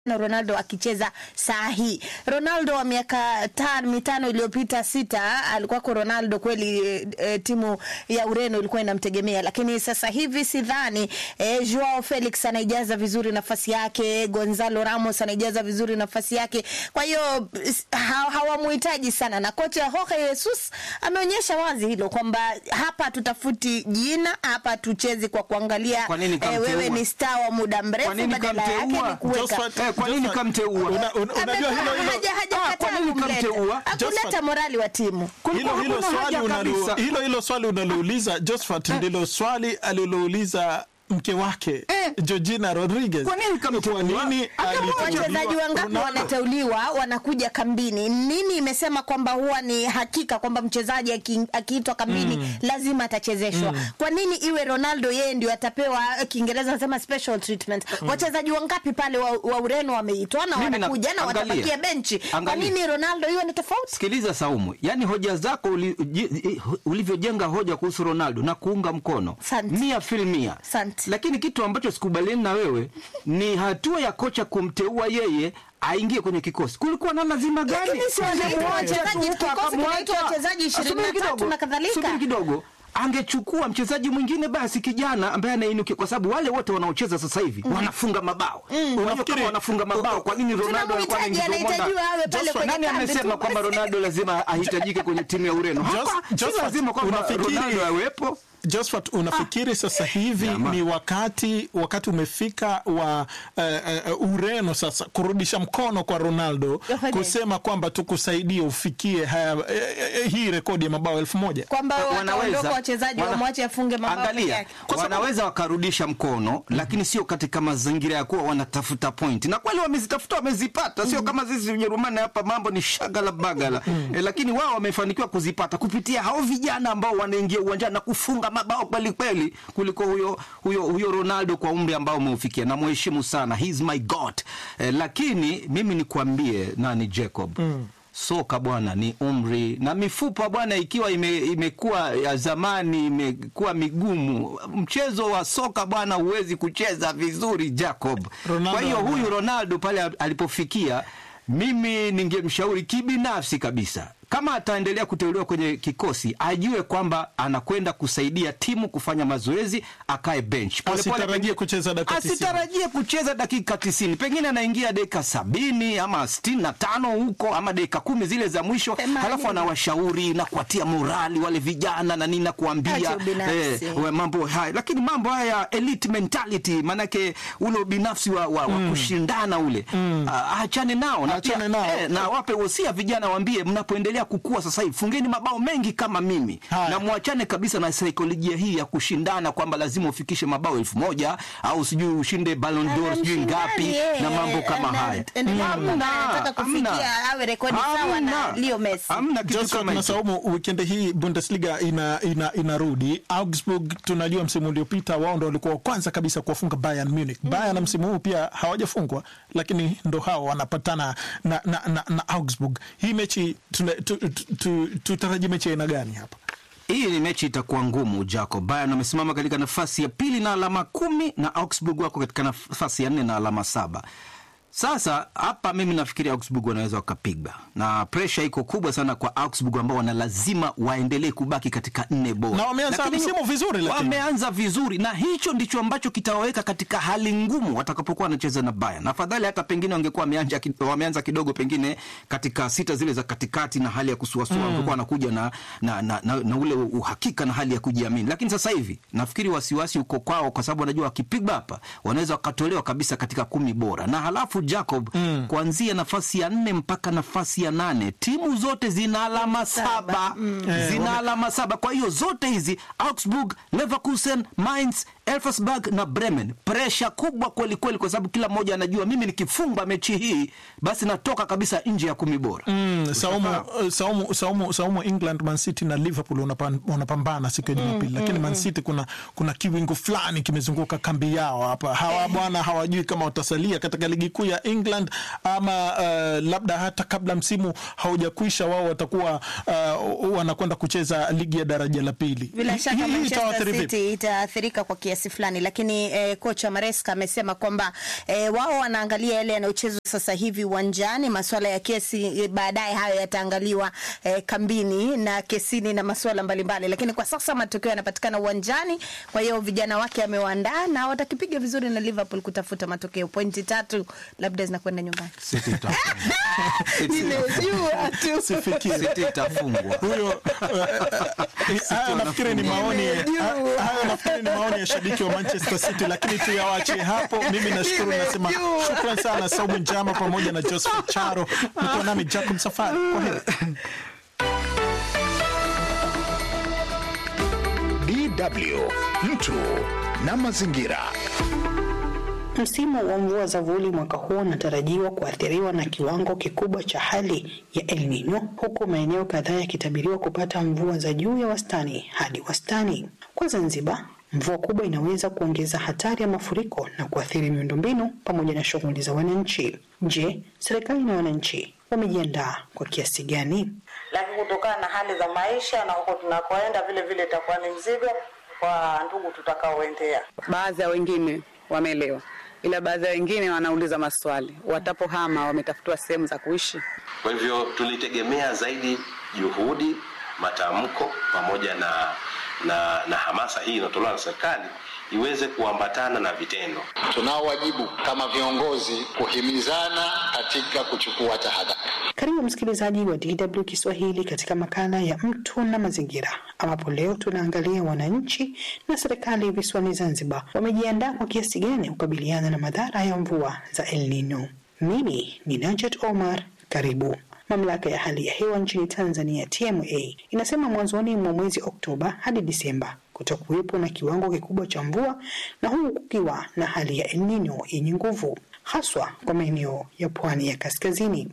na Ronaldo akicheza saa hii. Ronaldo wa miaka tano mitano iliyopita sita, alikuwako Ronaldo kweli e, e, timu ya Ureno ilikuwa inamtegemea, lakini sasa hivi sidhani. E, Joao Felix anaijaza vizuri nafasi yake, Gonzalo Ramos anaijaza vizuri nafasi yake, kwa hiyo ha, hawamuhitaji sana, na kocha Jorge Jesus ameonyesha wazi hilo kwamba hapa tutafuti jina, hapa tuchezi kwa kuangalia Kwa nini e, kamteua? wewe ni star wa muda mrefu, Kwa nini badala yake kamteua? ni kuweka Josephat- Eh, kwa nini Josephat- kamteua? Una- una- Unajua hilo hilo Haja- hajakataa Ah, kwa nini kumleta. kamteua? Hakuleta Josephat- morali wa timu. hilo Kulikuwa hilo hakuna swali haja unalo, kabisa. hilo hilo swali unalouliza Josephat ndilo swali alilouliza mke wake Eh. Georgina Rodriguez. Kwa nini kamteua? Kwa nini Angemwacha. aliteuliwa Wachezaji wangapi Ronaldo? wanateuliwa wanakuja kambini? Nini imesema kwamba huwa ni hakika kwamba mchezaji aki- akiitwa kambini lazima atachezeshwa? Kwa nini iwe Ronaldo yeye ndio atapewa Kiingereza wanasema special treatment? Wachezaji wangapi pale wa, wa Ureno wameitwa na Mimi na- wanakuja na angalia. watabakia benchi? Kwa Angalia. nini Ronaldo iwe ni tofauti? Sikiliza Saumu, yaani hoja zako uli, ji- ulivyojenga hoja kuhusu Ronaldo na kuunga mkono Asante. mia fil mia, Asante. lakini kitu ambacho sikubaliani na wewe ni hatua ya kocha kumteua yeye aingie kwenye kikosi. Kulikuwa na lazima gani? Lakini si wanamuacha wachezaji, tu kikosi akamwacha. kinaitwa wachezaji Subiri 23 kidogo, na kadhalika. subiri kidogo angechukua mchezaji mwingine basi kijana ambaye anainukia, kwa sababu wale wote wanaocheza sasa hivi wanafunga mabao. Unajua kama Unafikiri- wanafunga mabao, kwa nini Ronaldo alikuwa Tunamhitaji, anaingizwa humo anahitajiwa awe ndani? pale kwenye Nani kambi amesema tu kwamba basi? Ronaldo lazima ahitajike kwenye timu ya Ureno? Jos- Hapa si Josephat, lazima kwamba unafikiri- Ronaldo awepo. Josephat, unafikiri sasa hivi Jamaa. ni wakati wakati umefika wa eh, eh, Ureno sasa kurudisha mkono kwa Ronaldo Yohane. kusema kwamba tukusaidie ufikie haya, eh, eh, hii rekodi ya mabao elfu moja kwamba wataondoka wanaweza wachezaji wana- wamwache afunge mabao peke Angalia, yake. wanaweza wakarudisha mkono lakini sio katika mazingira ya kuwa wanatafuta point, na kweli wamezitafuta, wamezipata, sio kama sisi Ujerumani hapa mambo ni shagala bagala e, lakini wao wamefanikiwa kuzipata kupitia hao vijana ambao wanaingia uwanjani na kufunga mabao kweli kweli kuliko huyo huyo huyo Ronaldo kwa umri ambao umeufikia. Namheshimu sana, he's my god e, lakini mimi nikwambie nani Jacob soka bwana ni umri na mifupa bwana, ikiwa ime, imekuwa ya zamani, imekuwa migumu. Mchezo wa soka bwana, huwezi kucheza vizuri Jacob. Ronaldo Kwa hiyo ana- huyu Ronaldo pale alipofikia, mimi ningemshauri kibinafsi kabisa kama ataendelea kuteuliwa kwenye kikosi ajue kwamba anakwenda kusaidia timu kufanya mazoezi, akae bench Pole pole, Asitarajie pengine- kucheza dakika 90. asitarajie kucheza dakika tisini, pengine anaingia dakika sabini ama sitini na tano huko ama dakika kumi zile za mwisho, Themanini. halafu anawashauri na kuwatia morali wale vijana na nini na kuambia Acha ubinafsi. we, mambo haya, lakini mambo haya ya elite mentality, maanake ule ubinafsi wa, wa, wa kushindana ule Ah, achane nao na, Achane pia, nao. eh, na wape wosia vijana, waambie mnapoendelea kukua sasa hivi fungeni mabao mengi kama mimi Haya. na mwachane kabisa na saikolojia hii ya kushindana kwamba lazima ufikishe mabao elfu moja au sijui ushinde Ballon d'Or sijui ngapi na mambo kama haya. Hamna, anataka kufikia hamna. awe rekodi sawa na Hamna. Leo Messi. Hamna kitu Josephat kama na hicho. Saumu, wikendi hii Bundesliga ina, ina, inarudi. Augsburg tunajua msimu uliopita wao ndo walikuwa wa kwanza kabisa kuwafunga Bayern Munich. Bayern msimu huu pia hawajafungwa, lakini ndo hao wanapatana na, na, na, na Augsburg. Hii mechi tuna- tu- tu- tu- tutarajie mechi ya aina gani hapa? Hii ni mechi itakuwa ngumu Jacob. Bayern wamesimama katika nafasi ya pili na alama kumi na Augsburg wako katika nafasi ya nne na alama saba. Sasa hapa mimi nafikiri Augsburg wanaweza wakapiga, na presha iko kubwa sana kwa Augsburg ambao wana lazima waendelee kubaki katika nne bora, Na wameanza Lakini msimu vizuri, lakini. wameanza vizuri, na hicho ndicho ambacho kitawaweka katika hali ngumu watakapokuwa wanacheza na Bayern. Afadhali hata pengine wangekuwa wameanza, ki- wameanza kidogo pengine katika sita zile za katikati na hali ya kusuasua mm. wangekuwa wanakuja na, na, na, na, na ule uhakika na hali ya kujiamini, lakini sasa hivi nafikiri wasiwasi uko kwao, kwa sababu wanajua wakipigwa hapa wanaweza wakatolewa kabisa katika kumi bora, na halafu Jacob mm. kuanzia nafasi ya nne mpaka nafasi ya nane timu zote zina alama saba zina alama saba. Kwa hiyo zote hizi Augsburg, Leverkusen, Mainz, Elversberg na Bremen, presha kubwa kweli kweli, kwa sababu kila mmoja anajua mimi nikifunga mechi hii basi natoka kabisa nje ya kumi bora. Mm, Saumu, uh, Saumu, Saumu, Saumu, England, Man City na Liverpool wanapan- wanapambana siku ya Jumapili, lakini Man City kuna, kuna kiwingu fulani kimezunguka kambi yao hapa. Hawa bwana hawajui kama watasalia katika ligi kuu ya England ama uh, labda hata kabla msimu haujakwisha wao watakuwa uh, wanakwenda kucheza ligi ya daraja la pili. Bila Hii- shaka hii Manchester itawaathiri vipi? City itaathirika kwa kiasi kiasi fulani, lakini eh, kocha Maresca amesema kwamba eh, wao wanaangalia yale yanayochezwa sasa hivi uwanjani. Masuala ya kesi eh, baadaye hayo yataangaliwa eh, kambini na kesini na masuala mbalimbali, lakini kwa sasa matokeo yanapatikana uwanjani. Kwa hiyo vijana wake amewaandaa na watakipiga vizuri na Liverpool kutafuta matokeo. Pointi tatu labda zinakwenda nyumbani. City itafungwa. City- Nimejua tu. Sifikiri. City itafungwa. huyo eh, haya nafikiri ni maoni Nimejua. haya nafikiri ni maoni ya shabiki wa Manchester City, lakini tuyawache hapo. Mimi nashukuru, nasema Nimejua. shukran sana Saumu Njama pamoja na Joseph Charo, mko nami Jacob Safari. Kwa heri. DW mtu na mazingira. Msimu wa mvua za vuli mwaka huu unatarajiwa kuathiriwa na kiwango kikubwa cha hali ya El Nino, huku maeneo kadhaa yakitabiriwa kupata mvua za juu ya wastani hadi wastani. Kwa Zanzibar, mvua kubwa inaweza kuongeza hatari ya mafuriko na kuathiri miundombinu pamoja na shughuli za wananchi. Je, serikali na wananchi wamejiandaa kwa kiasi gani? lakini kutokana na hali za maisha na huko tunakoenda vile vile itakuwa ni mzigo kwa ndugu tutakaoendea. Baadhi ya wengine wameelewa, ila baadhi ya wengine wanauliza maswali. Watapohama wametafutiwa sehemu za kuishi. Kwa hivyo tulitegemea zaidi juhudi, matamko pamoja na, na, na hamasa hii inayotolewa na serikali iweze kuambatana na vitendo. Tunao wajibu kama viongozi kuhimizana katika kuchukua tahadhari. Karibu msikilizaji wa DW Kiswahili katika makala ya mtu na mazingira, ambapo leo tunaangalia wananchi na serikali visiwani Zanzibar wamejiandaa kwa kiasi gani kukabiliana na madhara ya mvua za El Nino. Mimi ni Najat Omar, karibu. Mamlaka ya hali ya hewa nchini Tanzania TMA inasema mwanzoni mwa mwezi Oktoba hadi Disemba kutakuwepo na kiwango kikubwa cha mvua na huku kukiwa na hali ya El Nino yenye nguvu haswa kwa maeneo ya pwani ya kaskazini.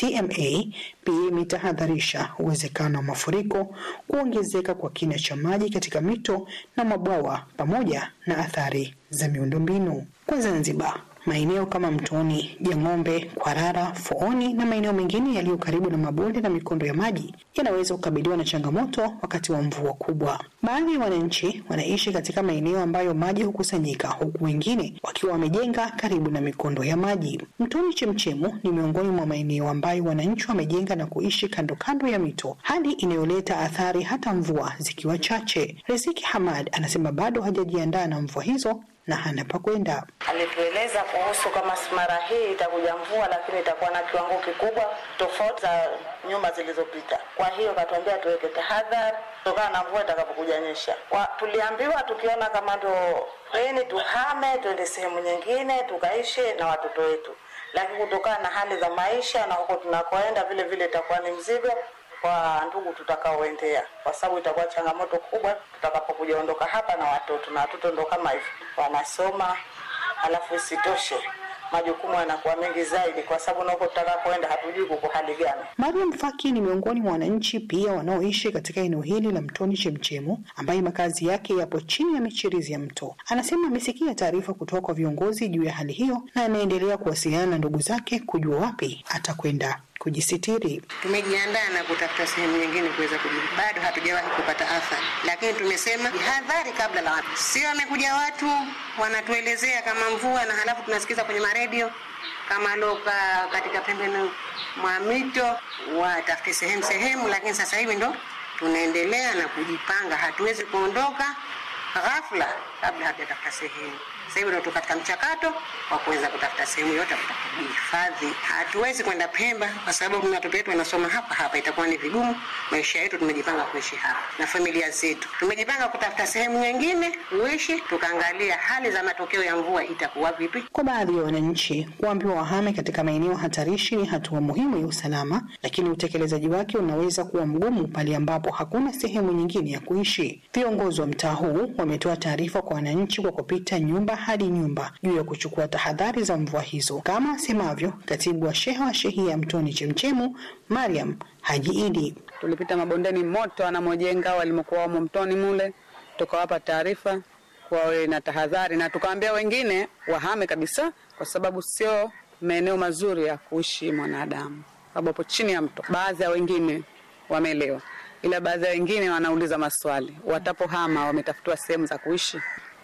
TMA pia imetahadharisha uwezekano wa mafuriko, kuongezeka kwa kina cha maji katika mito na mabwawa pamoja na athari za miundombinu. Kwa Zanzibar, maeneo kama Mtoni, Jang'ombe, Kwarara, Fooni na maeneo mengine yaliyo karibu na mabonde na mikondo ya maji yanaweza kukabiliwa na changamoto wakati wa mvua kubwa. Baadhi ya wananchi wanaishi katika maeneo ambayo maji hukusanyika, huku wengine wakiwa wamejenga karibu na mikondo ya maji. Mtoni Chemchemu ni miongoni mwa maeneo ambayo wananchi wamejenga na kuishi kando kando ya mito, hali inayoleta athari hata mvua zikiwa chache. Riziki Hamad anasema bado hajajiandaa na mvua hizo na hana pa kwenda. Alitueleza kuhusu kama mara hii itakuja mvua, lakini itakuwa na kiwango kikubwa tofauti za nyuma zilizopita. Kwa hiyo katuambia tuweke tahadhari kutokana na mvua itakapokuja nyesha. Kwa, tuliambiwa tukiona kama ndo reni tuhame tuende sehemu nyingine tukaishi na watoto wetu, lakini kutokana na hali za maisha na huko tunakoenda vile vile itakuwa ni mzigo kwa ndugu tutakaoendea, kwa sababu itakuwa changamoto kubwa tutakapokuja ondoka hapa na watoto, na watoto ndo kama hivi wanasoma, alafu isitoshe majukumu yanakuwa mengi zaidi, kwa sababu na huko tutakapoenda hatujui kuko hali gani. Mariam Faki ni miongoni mwa wananchi pia wanaoishi katika eneo hili la Mtoni Chemchemu, ambaye makazi yake yapo chini ya michirizi ya mto. Anasema amesikia taarifa kutoka kwa viongozi juu ya hali hiyo na anaendelea kuwasiliana na ndugu zake kujua wapi atakwenda kujisitiri. Tumejiandaa na kutafuta sehemu nyingine kuweza kujibu. Bado hatujawahi kupata athari, lakini tumesema jihadhari kabla la watu. Sio wamekuja watu wanatuelezea kama mvua, na halafu tunasikiza kwenye maredio kama loka katika pembeni mwa mito watafute sehemu sehemu, lakini sasa hivi ndo tunaendelea na kujipanga. Hatuwezi kuondoka ghafla kabla hatujatafuta sehemu. Sasa hivi ndo tuko katika mchakato wa kuweza kutafuta sehemu yote kujihifadhi. Hatuwezi kwenda Pemba kwa sababu watoto wetu wanasoma hapa hapa, itakuwa ni vigumu. Maisha yetu tumejipanga kuishi hapa na familia zetu, tumejipanga kutafuta sehemu nyingine kuishi, tukaangalia hali za matokeo ya mvua itakuwa vipi. Kwa baadhi ya wananchi, kuambiwa wahame katika maeneo hatarishi ni hatua muhimu ya usalama, lakini utekelezaji wake unaweza kuwa mgumu pale ambapo hakuna sehemu nyingine ya kuishi. Viongozi wa mtaa huu wametoa taarifa kwa wananchi kwa kupita nyumba hadi nyumba juu ya kuchukua tahadhari za mvua hizo, kama asemavyo katibu wa sheha wa shehia ya Mtoni Chemchemu, Mariam Haji Idi. Tulipita mabondeni moto wanamojenga walimokuwa wamo mtoni mule, tukawapa taarifa wawe na tahadhari, na tukawaambia wengine wahame kabisa, kwa sababu sio maeneo mazuri ya kuishi mwanadamu, sababu hapo chini ya mto. Baadhi ya wengine wameelewa, ila baadhi ya wengine wanauliza maswali. Watapohama wametafutiwa sehemu za kuishi, kwa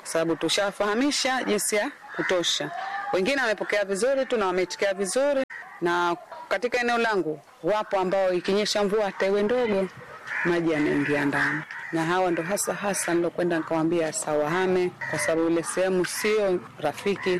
kwa sababu tushafahamisha jinsi ya kutosha. Wengine wamepokea vizuri tu na wameitikia vizuri, na katika eneo langu wapo ambao ikinyesha mvua hata iwe ndogo, maji yanaingia ndani, na hawa ndo hasa hasa nilokwenda nikawambia sawahame, kwa sababu ile sehemu sio rafiki.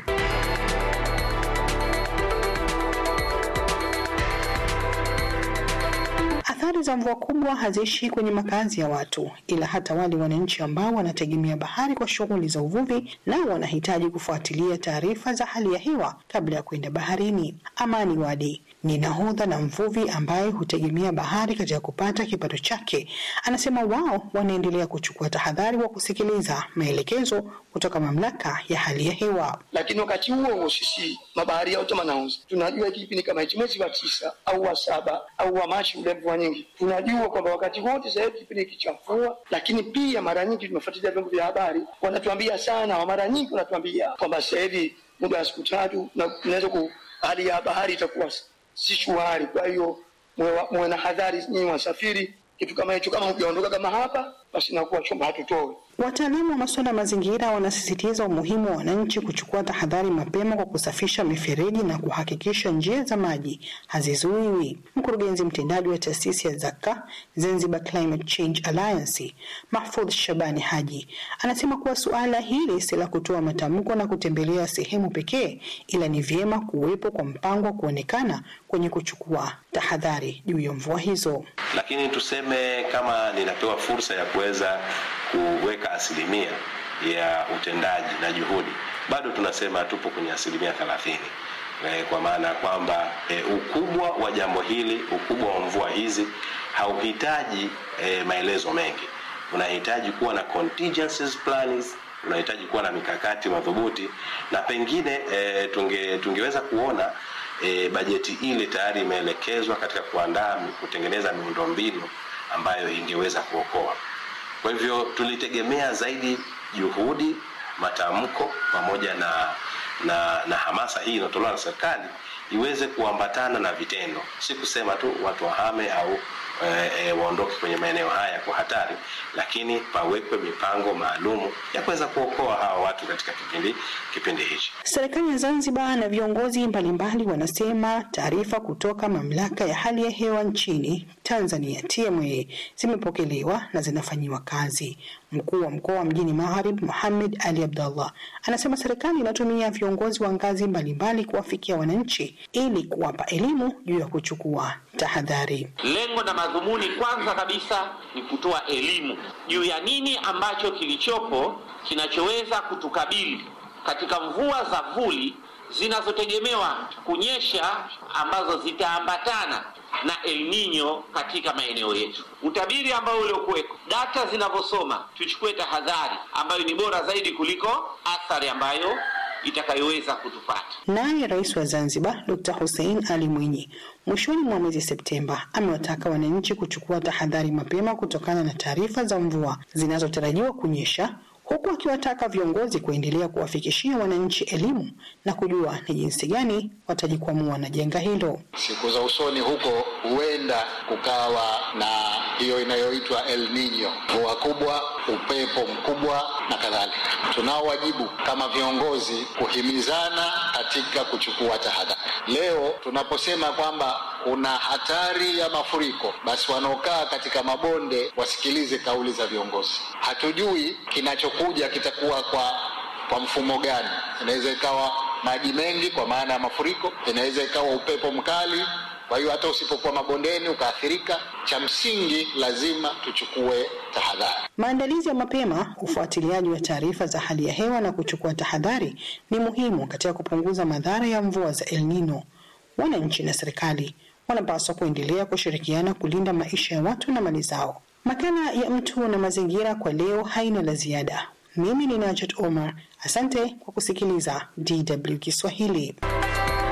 Athari za mvua kubwa haziishi kwenye makazi ya watu, ila hata wale wananchi ambao wanategemea bahari kwa shughuli za uvuvi, nao wanahitaji kufuatilia taarifa za hali ya hewa kabla ya kwenda baharini. Amani Wadi ni nahodha na mvuvi ambaye hutegemea bahari katika kupata kipato chake. Anasema wao wanaendelea kuchukua tahadhari wa kusikiliza maelekezo kutoka mamlaka ya hali ya hewa. lakini wakati huo huo sisi mabaharia wote manauzi tunajua hiki kipindi kama hichi mwezi wa tisa au wa saba au wa Machi ule mvua nyingi, tunajua kwamba wakati wote sasa hivi kipindi hiki cha mvua, lakini pia mara nyingi tumefuatilia vyombo vya habari wanatuambia sana, mara nyingi wanatuambia kwamba sasa hivi muda wa siku tatu na tunaweza ku hali ya bahari itakuwa si shwari. Kwa hiyo muwe wa- muwe na hadhari nyinyi wasafiri, kitu kama hicho, kama hujaondoka kama hapa, basi nakuwa chombo hatutoe Wataalamu wa masuala ya mazingira wanasisitiza umuhimu wa wananchi kuchukua tahadhari mapema kwa kusafisha mifereji na kuhakikisha njia za maji hazizuiwi. Mkurugenzi mtendaji wa taasisi ya Zaka Zanzibar Climate Change Alliance Mahfudh Shabani Haji anasema kuwa suala hili si la kutoa matamko na kutembelea sehemu pekee, ila ni vyema kuwepo kwa mpango wa kuonekana kwenye kuchukua tahadhari juu ya mvua hizo. lakini tuseme kama ninapewa fursa ya kuweza kuweka asilimia ya utendaji na juhudi, bado tunasema tupo kwenye asilimia thelathini e, kwa maana ya kwamba e, ukubwa wa jambo hili, ukubwa wa mvua hizi hauhitaji e, maelezo mengi. Unahitaji kuwa na contingencies plans, unahitaji kuwa na mikakati madhubuti, na pengine e, tunge, tungeweza kuona e, bajeti ile tayari imeelekezwa katika kuandaa kutengeneza miundombinu ambayo ingeweza kuokoa. Kwa hivyo tulitegemea zaidi juhudi, matamko pamoja na, na, na hamasa hii inayotolewa na serikali iweze kuambatana na vitendo, si kusema tu watu wahame au e, e, waondoke kwenye maeneo haya kwa hatari, lakini pawekwe mipango maalumu ya kuweza kuokoa hawa watu katika kipindi kipindi hichi. Serikali ya Zanzibar na viongozi mbalimbali wanasema taarifa kutoka mamlaka ya hali ya hewa nchini Tanzania TMA zimepokelewa na zinafanyiwa kazi. Mkuu wa mkoa wa mjini Magharibi Mohamed Ali Abdallah anasema serikali inatumia viongozi wa ngazi mbalimbali kuwafikia wananchi ili kuwapa elimu juu ya kuchukua tahadhari. Lengo na madhumuni kwanza kabisa ni kutoa elimu juu ya nini ambacho kilichopo kinachoweza kutukabili katika mvua za vuli zinazotegemewa kunyesha ambazo zitaambatana na El Nino katika maeneo yetu. Utabiri ambao uliokuweko, data zinavyosoma, tuchukue tahadhari ambayo ni bora zaidi kuliko athari ambayo itakayoweza kutupata. Naye rais wa Zanzibar Dr. Hussein Ali Mwinyi mwishoni mwa mwezi Septemba amewataka wananchi kuchukua tahadhari mapema kutokana na taarifa za mvua zinazotarajiwa kunyesha huku akiwataka viongozi kuendelea kuwafikishia wananchi elimu na kujua ni jinsi gani watajikwamua na janga hilo. Siku za usoni huko huenda kukawa na hiyo inayoitwa El Nino, mvua kubwa, upepo mkubwa na kadhalika. Tunao wajibu kama viongozi kuhimizana katika kuchukua tahadhari. Leo tunaposema kwamba kuna hatari ya mafuriko, basi wanaokaa katika mabonde wasikilize kauli za viongozi. Hatujui kinachokuja kitakuwa kwa kwa mfumo gani. Inaweza ikawa maji mengi kwa maana ya mafuriko, inaweza ikawa upepo mkali. Kwa hiyo hata usipokuwa mabondeni ukaathirika, cha msingi lazima tuchukue tahadhari. Maandalizi ya mapema, ufuatiliaji wa taarifa za hali ya hewa na kuchukua tahadhari ni muhimu katika kupunguza madhara ya mvua za El Nino. Wananchi na serikali wanapaswa kuendelea kushirikiana kulinda maisha ya watu na mali zao. Makala ya Mtu na Mazingira kwa leo haina la ziada. Mimi ni Najat Omar, asante kwa kusikiliza DW Kiswahili.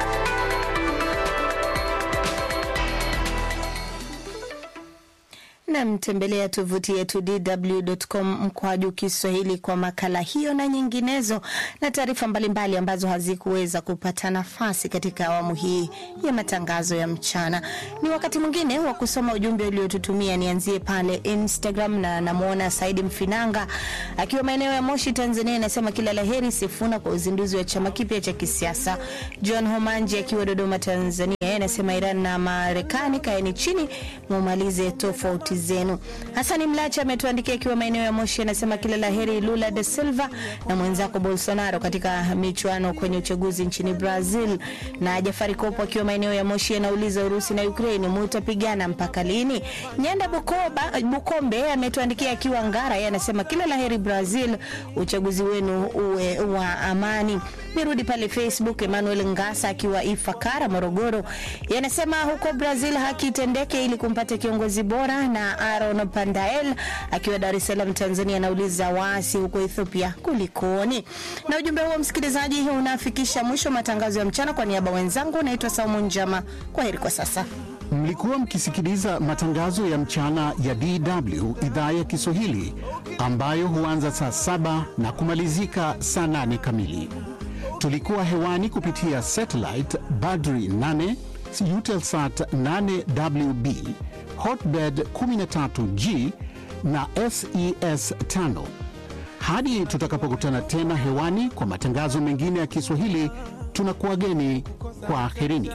Na na mtembelea tovuti yetu dw.com mkwaju Kiswahili kwa makala hiyo na nyinginezo na taarifa mbalimbali ambazo hazikuweza kupata nafasi katika awamu hii ya matangazo ya mchana. Ni wakati mwingine wa kusoma ujumbe uliotutumia. Nianzie pale Instagram na namwona Saidi Mfinanga akiwa maeneo ya Moshi, Tanzania, anasema kila laheri Sifuna kwa uzinduzi wa chama kipya cha kisiasa. John Homanji akiwa Dodoma, Tanzania, yeye anasema Iran na Marekani kaeni chini mumalize tofauti zenu. Hasani Mlacha ametuandikia akiwa maeneo ya Moshi, anasema kila laheri Lula de Silva na mwenzako Bolsonaro katika michuano kwenye uchaguzi nchini Brazil. Na Jafari Kopo akiwa maeneo ya Moshi anauliza Urusi na Ukraini mutapigana mpaka lini? Nyanda Bukoba, Bukombe ametuandikia akiwa Ngara, yeye anasema kila laheri Brazil, uchaguzi wenu uwe wa amani. Nirudi pale Facebook, Emmanuel Ngasa akiwa Ifakara, Morogoro, yanasema huko Brazil haki itendeke ili kumpata kiongozi bora. Na Aaron Pandael akiwa Dar es Salaam, Tanzania, anauliza waasi huko Ethiopia kulikoni? Na ujumbe huo msikilizaji, unafikisha mwisho matangazo ya mchana. Kwa niaba wenzangu, naitwa Saumu Njama, kwa heri kwa sasa. Mlikuwa mkisikiliza matangazo ya mchana ya DW idhaa ya Kiswahili ambayo huanza saa saba na kumalizika saa nane kamili. Tulikuwa hewani kupitia satellite Badri 8 Eutelsat 8WB Hotbird 13G na SES 5. Hadi tutakapokutana tena hewani kwa matangazo mengine ya Kiswahili, tunakuwageni kwa aherini.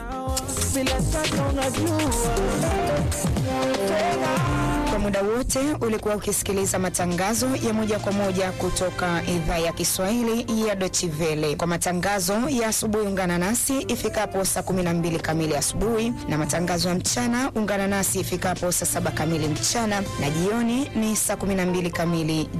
Kwa muda wote ulikuwa ukisikiliza matangazo ya moja kwa moja kutoka idhaa ya Kiswahili ya Deutsche Welle. Kwa matangazo ya asubuhi, ungana nasi ifikapo saa 12 kamili asubuhi, na matangazo ya mchana ungana nasi ifikapo saa saba kamili mchana, na jioni ni saa 12 kamili